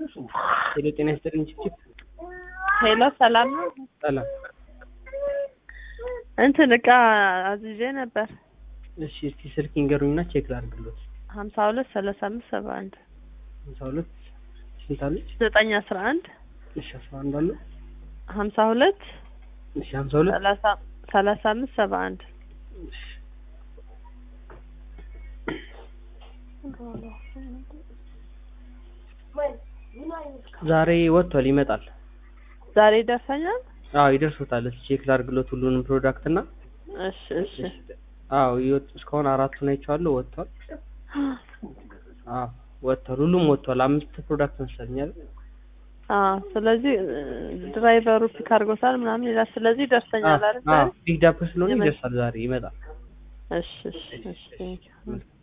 ሄሎ ጤና ይስጥልኝ ችፕ ሄሎ ሰላም ነው። ሰላም። እንትን እቃ አዝዤ ነበር እሺ እስቲ ስልክ ይንገሩኝና ቼክ ላድርግሎት። ሀምሳ ሁለት ሰላሳ አምስት ሰባ አንድ ሀምሳ ሁለት ስንት አለች? ዘጠኝ አስራ አንድ እሺ አስራ አንድ አለ። ሀምሳ ሁለት እሺ ሀምሳ ሁለት ሰላሳ ሰላሳ አምስት ሰባ አንድ እሺ ዛሬ ወጥቷል ይመጣል። ዛሬ ይደርሰኛል። አዎ ይደርሶታል። እስኪ ቼክ ላድርግሎት ሁሉንም ፕሮዳክት እና እሺ እሺ አዎ ይወጡ እስካሁን አራቱን አይቼዋለሁ። ወጥቷል። አዎ ወጥቷል። ሁሉም ወጥቷል። አምስት ፕሮዳክት መሰለኛል። አዎ ስለዚህ ድራይቨሩ ፒክ አድርጎታል ምናምን ይላል። ስለዚህ ይደርሰኛል አይደል? ፒክ ዳፕ ስለሆነ ይደርሳል። ዛሬ ይመጣል። እሺ እሺ እሺ